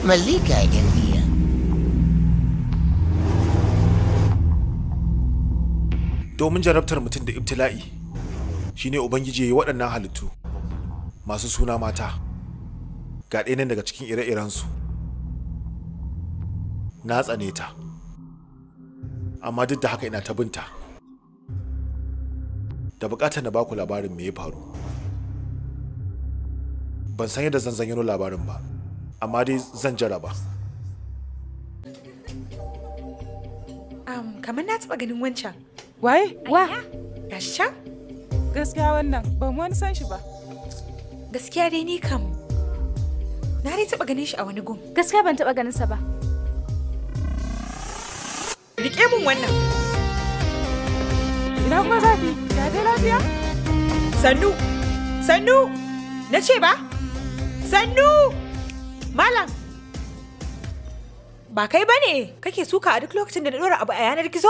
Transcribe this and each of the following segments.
Malika India. domin jarabtar mutum da ibtila'i shine ubangiji ya yi waɗannan halittu masu suna mata ga ɗaya nan daga cikin ire-irensu na tsane ta amma duk da haka ina ta binta da bukatar na baku labarin me ya faru ban san yadda zan zanyano labarin ba amma dai zan jaraba Um, kamar na taɓa ganin wancan. Waye? Wa? Gashi can? Gaskiya wannan ban wani san shi ba. Gaskiya dai ni kam. Na dai taɓa ganin shi a wani gun. Gaskiya ban taɓa ganin sa ba. Rike mun wannan. Ina kuma zafi? Ya dai lafiya? Sannu! Sannu! Na ce ba? Sannu! Malam! Ba kai ba ne kake suka a duk lokacin da na ɗora abu a yanar gizo?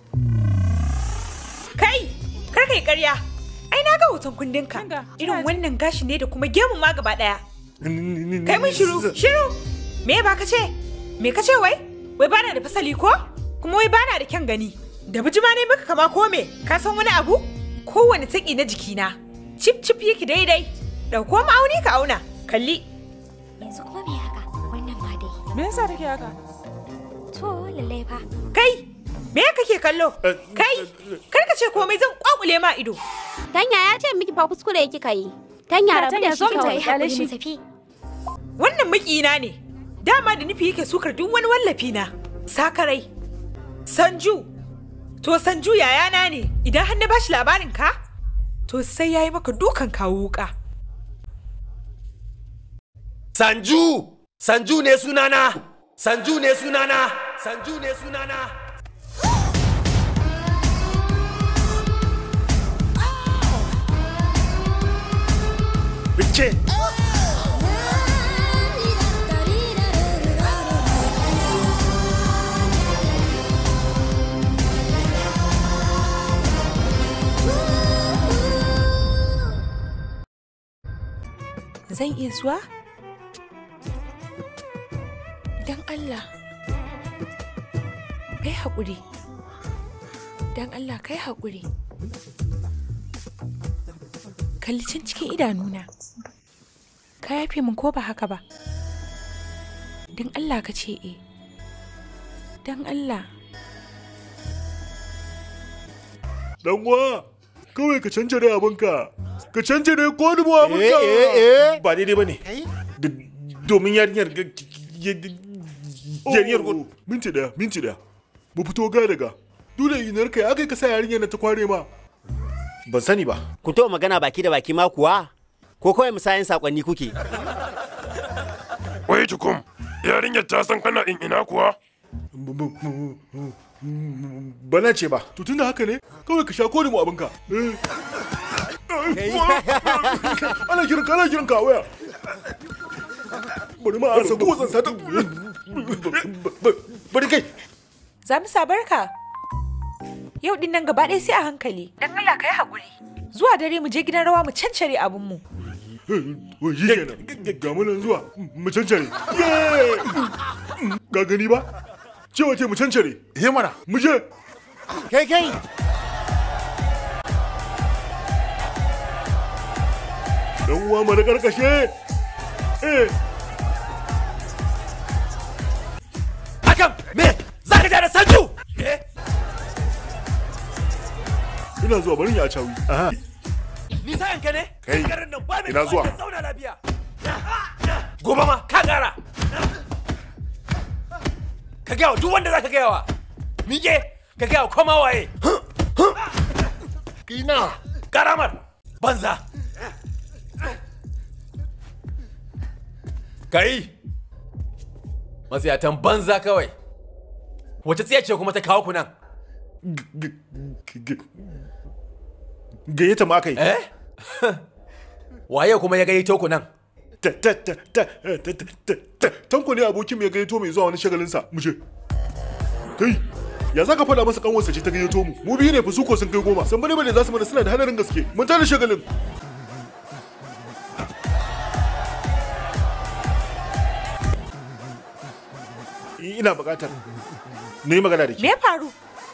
Kai! Kar kai ƙarya! Ai na ga hoton kundinka. Irin wannan gashi ne da kuma gemun ma gaba ɗaya. Kai mun shiru! Shiru! Me ba ka ce? Me ka ce wai? Wai bana da fasali ko? Kuma wai bana da kyan gani. Da bijima ne maka kama ko me? Ka san wani abu? Kowane taƙi na jikina. Cip cip yake daidai. Ɗauko ma'auni ka auna. Kalli. Yanzu kuma me haka? Wannan ma dai. Me yasa take haka? To lallai fa. Kai! Me kake kallo? Kai! Kar ka ce komai zan kwakule ma ido. Tanya ya ce miki fa kuskure kika yi. Tanya rabu da shi zo mu kawai tafi, hakuri shi. mu tafi. Wannan makina ne. Dama da nufi yake sukar duk wani wallafi na. Sakarai. Sanju. To Sanju yayana ne. Idan har na bashi labarin ka, to sai yayi maka dukan kawo wuka. Sanju! Sanju ne sunana! Sanju ne sunana! Sanju ne sunana! Bice! Zan iya zuwa? Don Allah. Kai haƙuri. Don Allah kai haƙuri. Kalli can cikin idanuna. Ka yafe min ko ba haka ba? Don Allah ka ce e. Don Allah. Dan uwa, kawai ka canja da abinka. Ka canja da ko dubu abinka. Eh, eh, eh. Ba daidai ba ne. Domin yarinyar ga- yarinyar Oh, minti daya, minti daya. Mu fito ga daga. Dole inar kai aka ka sa yarinyar na ta kware ma. Ban sani ba. Kun taɓa magana baki da baki ma kuwa? Ko kawai musayin saƙonni kuke? Wai tukum, yarinyar ta san kana in ina kuwa? Bana ce ba. To tunda haka ne, kawai ka sha kore mu abinka. Eh. Ana kiran ka, ana kiran ka a waya. Bari ma a rasa ko zan sata. Bari kai. Za mu sabarka. Yau din nan gaba ɗaya sai a hankali. Don Allah ka yi haƙuri. Zuwa dare mu je gidan rawa mu cancare abinmu. Wai shi kenan. Ga mu nan zuwa, mu cancare. Yay! Ga gani ba? Cewa ce mu cancare. He mana. Mu je. Kai kai! Dan uwa mu da karkashe. Eh. Hakan me? Za ka ja da Sanju? Ina zuwa barin ya cawi. Ni sayan ka ne? Kai, Garin nan ba mai ina zuwa. kawai ka Zauna lafiya. Gobe ma ka gara. Ka gaya wa duk wanda za ka gaya wa. Mike, ka gaya wa koma waye. Kina. Karamar, banza. Kai, matsiyatan banza kawai. Wace tsiya ce kuma ta kawo ku nan? Gayyata ma aka yi. Eh? Waye kuma ya gayyato ku nan? Tanko ne abokin mai gayyato mai zuwa wani shagalinsa. Mu je. Kai, ya za ka faɗa masa kanwarsa ce ta gayyato mu? Mu biyu ne fa su ko sun kai goma. San bane bane za su mana suna da hadarin gaske. Mun tada shagalin. ina buƙatar na yi magana da Me ke ya faru?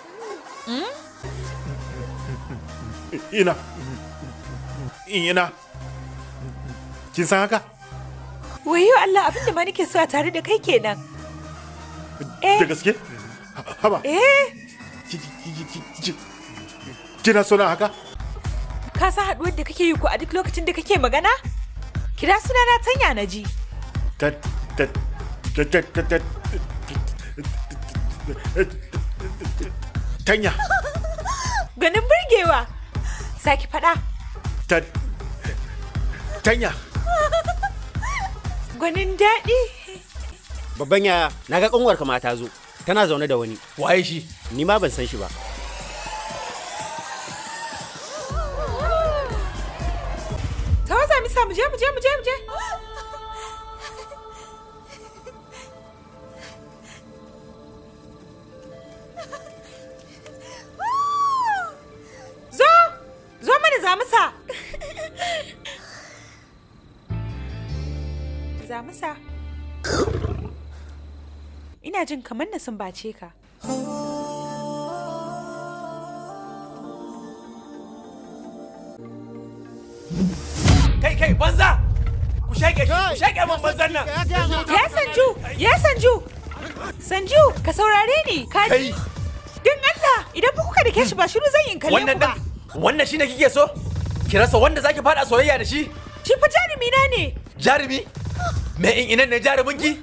ina ina kin san haka Wayo Allah abin da ma nake so a tare da kai kenan. da gaske haba Eh, ki- ki- ki- ki- ki- kina so na haka ka san haɗuwar da kake yi ko a duk lokacin da kake magana? Kira sunana tanya na ji. ta ta ta ta ta ta tanya Ganin burgewa. Saki faɗa. ta tanya Gwanin daɗi. Babban yaya, na ga kanwarka ma ta zo. Tana zaune da wani. waye shi Ni ma ban san shi ba. Ta waza misa mu je mu je mu je mu je. Zo! Zo mana zamusa! Zamusa. Ina jin kamar na sumbace ka. kai kai banza ku shake shi ku shake min banzan nan Ya Sanju! Ya Sanju! Sanju, ka saurare ni, ka kai ji? Don Allah, idan ba kuka da shi ba shiru zan yi in kalle ku wannan ba. din wannan shine kike so ki rasa wanda zaki fada soyayya da shi Shi fa jarumi na ne. jarumi me in inan ne jarumin ki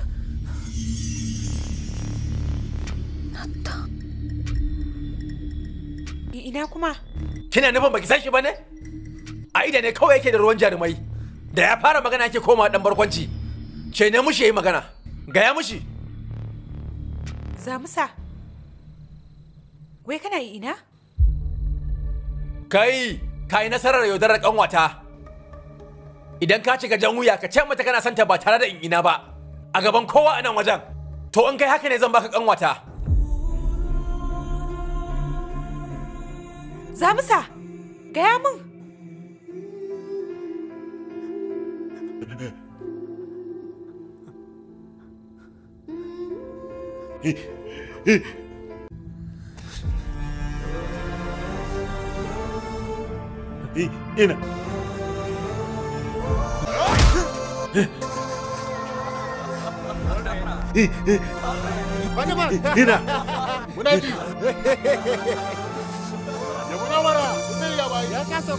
I- Ina kuma? kina nufin baki san shi bane a ida ne kawai yake da ruwan jarumai da ya fara magana yake koma dan barkwanci ce ne mushi yayi magana gaya mushi Zamusa. Wai kana yi ina? kai kai nasarar yaudarar kanwata idan ka cika jan wuya ka ce mata kana santa ba tare da in ina ba a gaban kowa a nan wajen to in kai haka ne zan baka kanwata Zamusa, gaya min. I- ina I- i- ina Muna ji. Ya muna mara. Sai ya bai. Ya kasa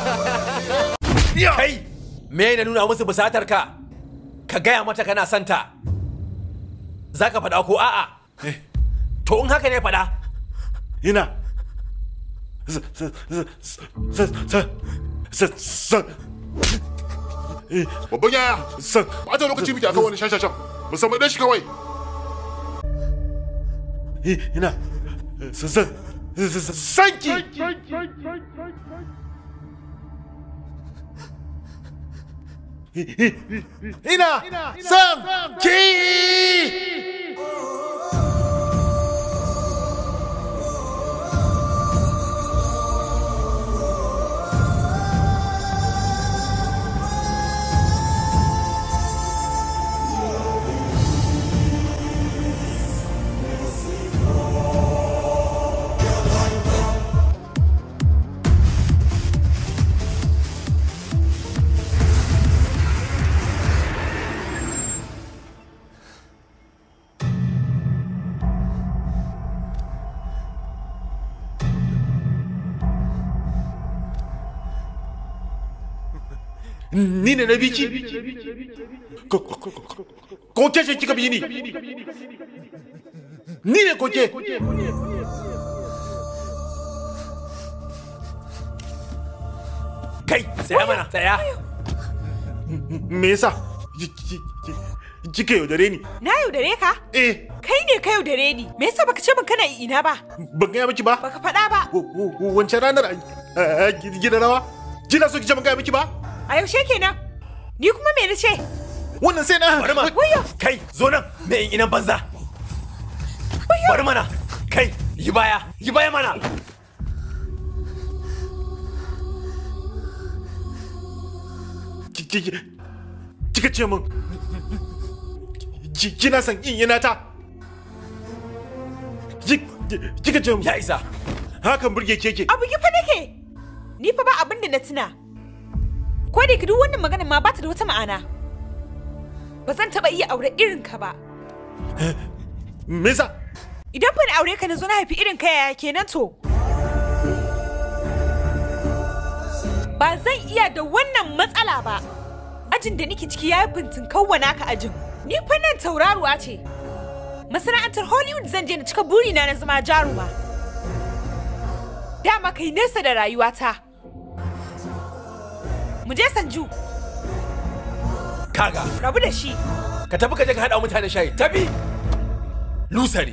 kai me na nuna musu busatar ka ka gaya mata kana santa za ka faɗa ko a'a to in haka ne faɗa ina S- s- s- s- s- s- s- Eh, Babban yaya. san Bata lokaci muke akan wani shashashan. Musamman dan shi kawai. I- ina S- s- s- s- sanki I- i- ina san ki ni ne na biki ko ko- ko- ko- ko ke ce kika bi ni ni ne ko ke kai tsaya mana tsaya me yasa ki- ki- ki- kika yaudare ni Na yaudare ka? eh Kai ne ka yaudare ni. Me yasa baka ce min kana yi ina ba? ban gaya miki ba Baka faɗa ba. W- w- wancan ranar a gidan rawa kina so ki ce ban gaya miki ba A yaushe kenan? Ni kuma me na ce? wannan sai na bari ma Wayo! kai zo nan me in inan banza bari mana kai yi baya yi baya mana Ki- ki- ki- kika ce min ki- kina son in yana ta kika ce ya isa hakan burge keke Abu ki fa nake. Ni fa ba abin da na tuna. Ko da duk wannan magana ma ba ta da wata ma'ana. Ba zan taɓa iya aure irin ka ba. me yasa Idan fa na aure ka na zo na haifi irin ka yaya kenan to. Ba zan iya da wannan matsala ba. Ajin da nake ciki ya yi fintin kawwana ka ajin. Ni fa nan tauraruwa ce. Masana'antar Hollywood zan je na cika burina na zama jaruma. Dama kai nesa da rayuwata. Mu je Sanju, kaga rabu da shi. ka tafi ka je ka haɗa wa mutane shayi tafi lusari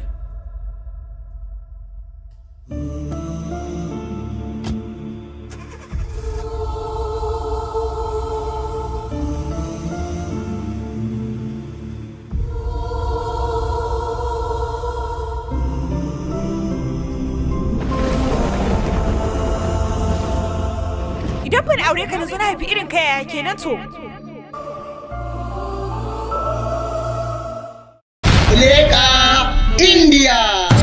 Idan ban aure ka na zo na haifi irin ka yaya kenan to. Leka India.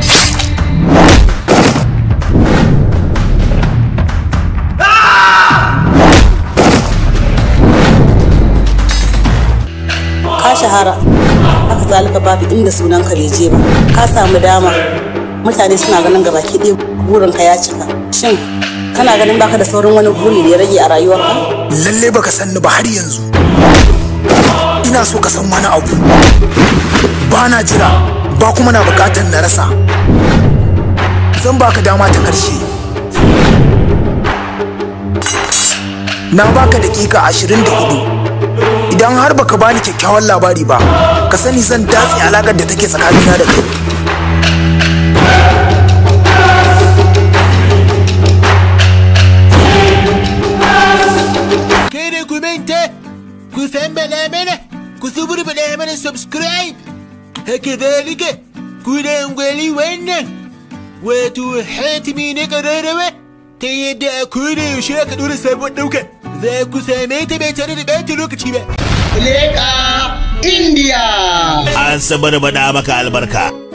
ka shahara haka zalika babu inda sunan ka bai je ba ka samu dama mutane suna ganin gaba ki ɗaya burin ka ya cika shin kana ganin baka da sauran wani buri da ya rage a rayuwarka lalle baka san ni ba har yanzu ina so ka san wani abu ba na jira ba kuma na bukatar na rasa zan baka dama ta karshe na baka dakika ashirin da hudu idan har baka bani kyakkyawan labari ba ka sani zan datse alakar da take tsakanina da kai Kada ku manta, ku sambala mana, ku suburbuɗa mana subscribe. Haka zalika, ku dangwali wannan, wato hatimi na ƙararrawa, ta yadda a koda yaushe aka ɗora sabon ɗauka, za ku same ta bai tare da ɓata lokaci ba. Leka India. An sabar bada maka albarka.